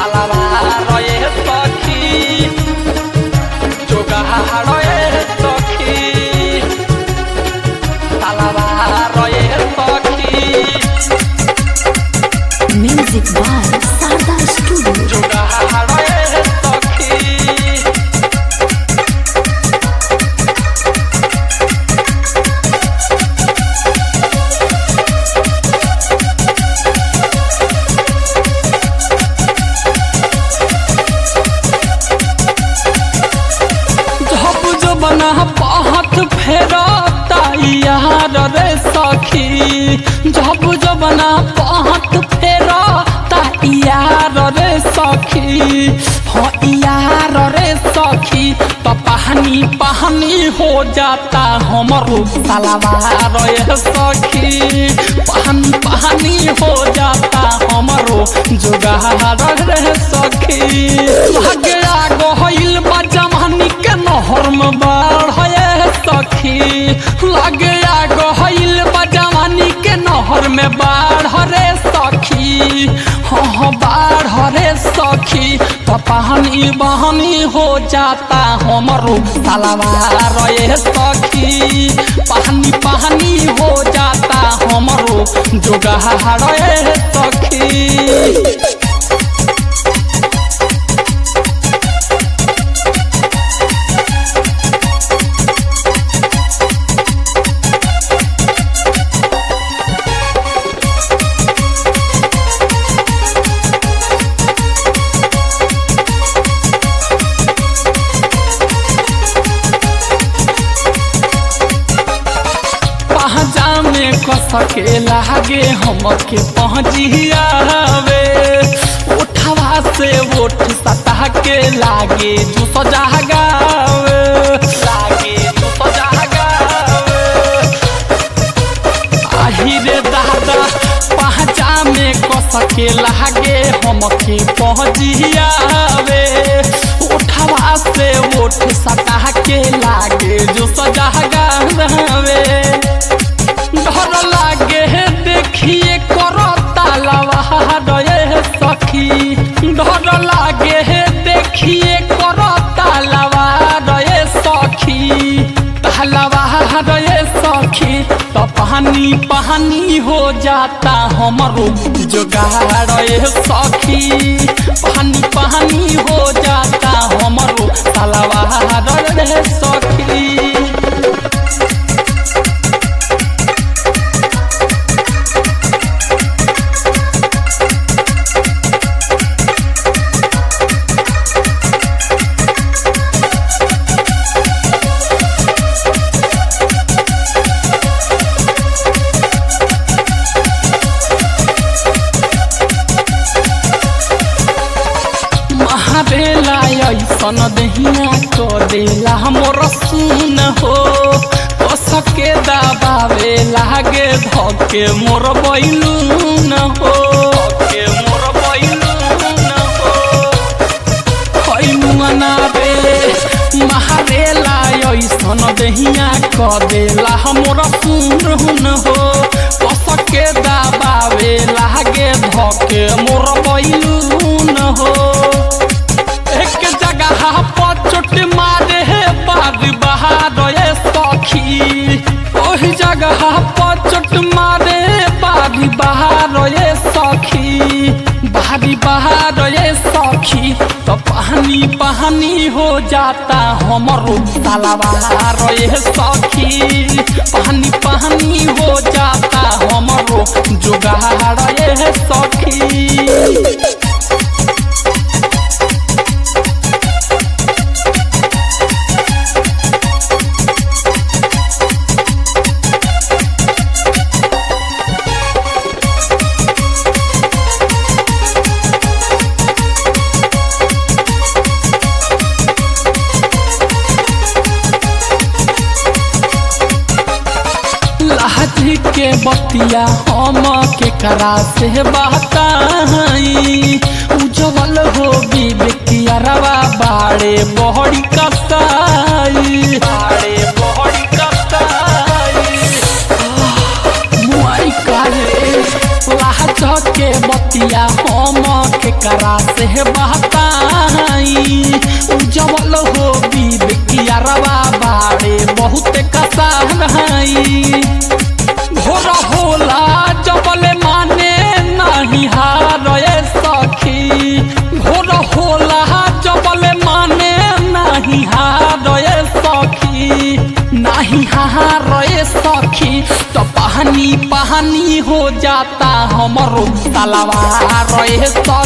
তালাবারয়ে সখী যোগাহারয়ে সখী তালাবারয়ে সখী Music by Sarda Studio. যোগাহারয়ে সখী झप जबना पहत फेरता यार रे सखी झप जबना पहत फेरता यार रे सखी हाँ यार रे सखी तो पहनी पहनी हो जाता हमरो सलवार रे सखी पहनी पहनी हो जाता हमरो जुगार रे सखी भाग्या गहिल बा जवानी के नहर में बाढ़ सखी लगे गहिल बा जवानी के नहर में बाढ़ रे सखी हाँ हाँ बाढ़ रे सखी तो पानी बहनी हो जाता हमरो सलवार रे सखी पानी पानी हो जाता हमरो जोगार रे सखी पहजा में कसके लागे हमके पहुँचियावे उठवा से ओठ सतह के लागे जो सजागावे लागे जो सजागावे आही रे दादा पहचा में कसके लागे हमके पहुँचियावे उठवा से ओठ सतह के लागे जो सजागावे डर लागे देखिए करो तालावा रे सखी डर लागे देखिए करो तालावा रे सखी तालावा रे सखी तो पानी पानी हो जाता हमरो जोगाड़ रे सखी पानी पानी हो जाता हमरो तालावा रे सखी महाबेला ऐसन दहिया को देला मोर सुन हो ओ सके दबावे लागे धके मोर बैलून हो धके मोर बैलून हो कैमुना रे महाबेला ऐसन दहिया को देला मोर सुन हो ओ सके दबावे लागे धके मोर बैलून हो एक जगह पर चोट मारे है बारी बहार ये सखी ओही जगह पर चोट मारे बारी बहार ये सखी बारी बहार ये सखी तो पानी पानी हो जाता हमरो तलवार ये सखी पानी पानी हो जाता हमरो जुगाड़ ये सखी लाठी के बतिया हम के करा से बताई उज्जवल हो विवेकिया रवा बाड़े बहड़ी कसाई बाड़े बहड़ी कसाई मुआई काहे लाह के बतिया हम के करा से बहताई उजवल हो बीब किया रवा बाड़े बहुत कसाई घोर होला जबल माने नहीं हारे सखी घोर होला जबल माने नहीं हारे सखी नहीं हारे सखी तो पानी पानी हो जाता हमरो तलवार रे सखी